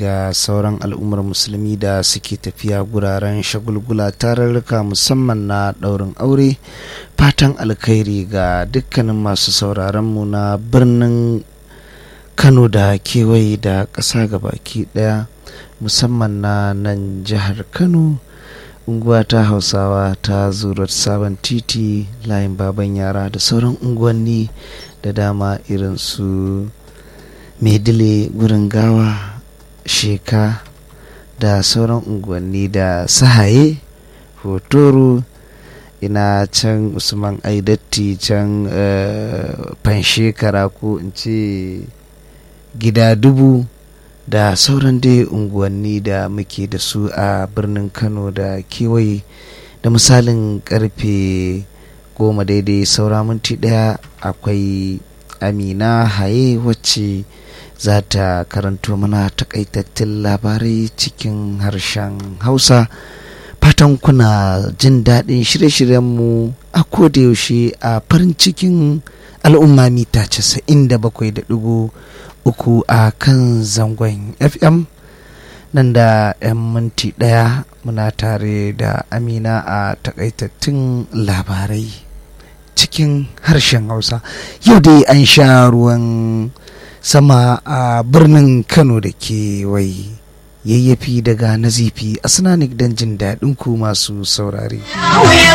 ga sauran al'ummar musulmi da suke tafiya guraren shagulgula tararruka musamman na ɗaurin aure fatan alkhairi ga dukkanin masu sauraronmu na birnin kano da kewaye da ƙasa baki ɗaya musamman na nan jihar kano unguwa ta hausawa ta zurar sabon titi layin baban yara da sauran unguwanni da dama irin su maidile gurin gawa sheka da sauran unguwanni da sahaye hotoro ina can usman aidatti can fanshekara ko in ce gida dubu da sauran dai unguwanni da muke da su a birnin kano da kewaye da misalin karfe goma daidai saura minti daya akwai amina haye wacce za ta karanto mana takaitattun labarai cikin harshen hausa fatan kuna jin daɗin shirye-shiryenmu a yaushe a farin cikin al'umma mita 97.3 uku a kan zangon fm nan da 'yan minti ɗaya muna tare da amina a takaitattun labarai cikin harshen hausa yau dai an sha ruwan sama a birnin kano da ke wai yayyafi daga nazifi a sinanik don jin daɗin ku masu saurare